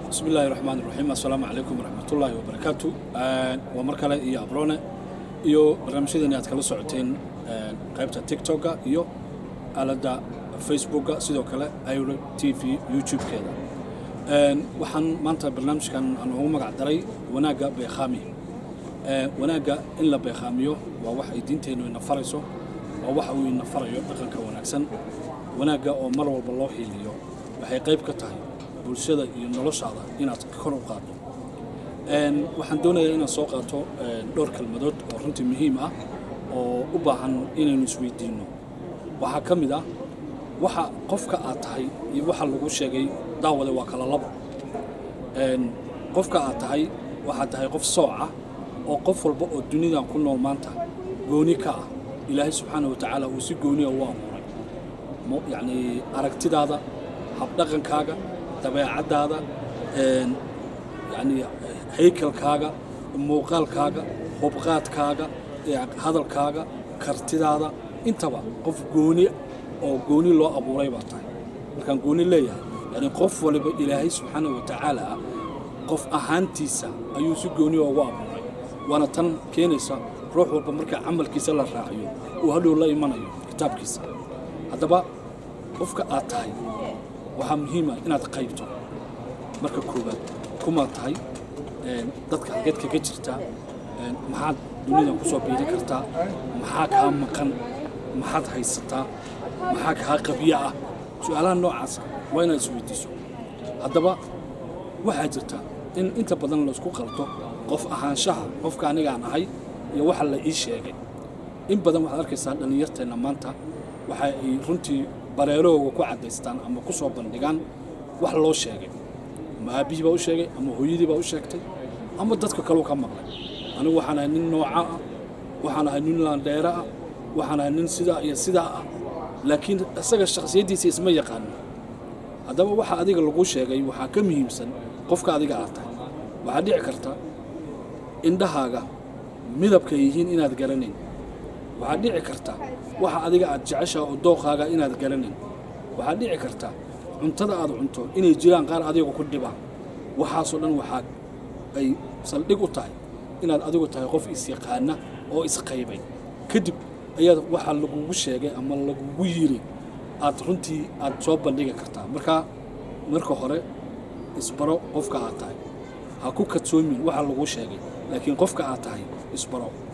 bismi illaahi raxmaan iraxiim assalaamu calaykum waraxmatullaahi wabarakaatu waa mar kale iyo abrone iyo barnaamijyadeeni aad kala socoteen qaybta tiktoka iyo aaladda facebooka sidoo kale iro t v youtube-keeda waxaan maanta barnaamijkan aan ugu magac daray wanaagga beekhaami wanaagga in la beekhaamiyo waa wax ay diinteennu ina farayso waa waxa uu ina farayo dhaqanka wanaagsan wanaagga oo mar walba loo hiiliyo waxay qayb ka tahay bulshada iyo noloshaada inaad kor u qaaddo waxaan doonayaa inaan soo qaato dhowr kelmadood oo runtii muhiim ah oo u baahan inaynu isweydiinno waxaa ka mid ah waxa qofka aad tahay iyo waxa lagu sheegay daawade waa kala labo qofka aad tahay waxaad tahay qof sooc ah oo qof walba oo dunidan ku nool maanta gooni ka ah ilaahay subxaana wa tacaala uu si gooniya u abuuray yacnii aragtidaada habdhaqankaaga dabeecaddaada yacnii haykalkaaga muuqaalkaaga hubqaadkaaga hadalkaaga kartidaada intaba qof gooni oo gooni loo abuuray baa tahay markaan gooni leeyahay yani qof waliba ilaahay subxaana wa tacaala ah qof ahaantiisa ayuu si gooni ugu abuuray waana tan keenaysa ruux walba marka camalkiisa la raaciyo uu hadhow la imanayo kitaabkiisa haddaba qofka aad tahay waxaa muhiima inaad qaybto marka koowaad kumaad tahay dadka halgeed kaga jirtaa maxaad dunidan ku soo biiri kartaa maxaa kaa maqan maxaad haysataa maxaa kaa qabyo ah su-aalaha noocaasa waa inaad isweydiiso haddaba waxaa jirta in inta badan laysku qalto qof ahaanshaha qofka anigaan ahay iyo waxa la ii sheegay in badan waxaad arkaysaa dhallinyarteenna maanta waxa ay runtii bareerahooga ku caddaystaan ama ku soo bandhigaan wax loo sheegay ama aabbihii baa u sheegay ama hooyadii baa u sheegtay ama dadka kaleu ka maqlay anigu waxaan ahay nin nooca ah waxaan ahay nin laandheere ah waxaan ahay nin sidaa iyo sidaa ah laakiin isaga shakhsiyaddiisa isma yaqaanin haddaba waxa adiga lagu sheegay waxaa ka muhiimsan qofka adiga aad tahay waxaa dhici karta indhahaaga midabkay yihiin inaad garanayn waxaad dhici karta waxa adiga aad jeceshaha oo dooqaaga inaad garanayn waxaad dhici karta cuntada aad cunto inay jiraan qaar adiga ku dhibaan waxaasoo dhan waxaa ay saldhig u tahay inaad adigu tahay qof isyaqaana oo isqaybay kadib ayaad waxaa lagugu sheegay ama lagugu yiri aad runtii aad soo bandhigi kartaa markaa marka hore isbaro qofka aad tahay ha ku kadsoomin waxa laguu sheegay laakiin qofka aad tahay isbaro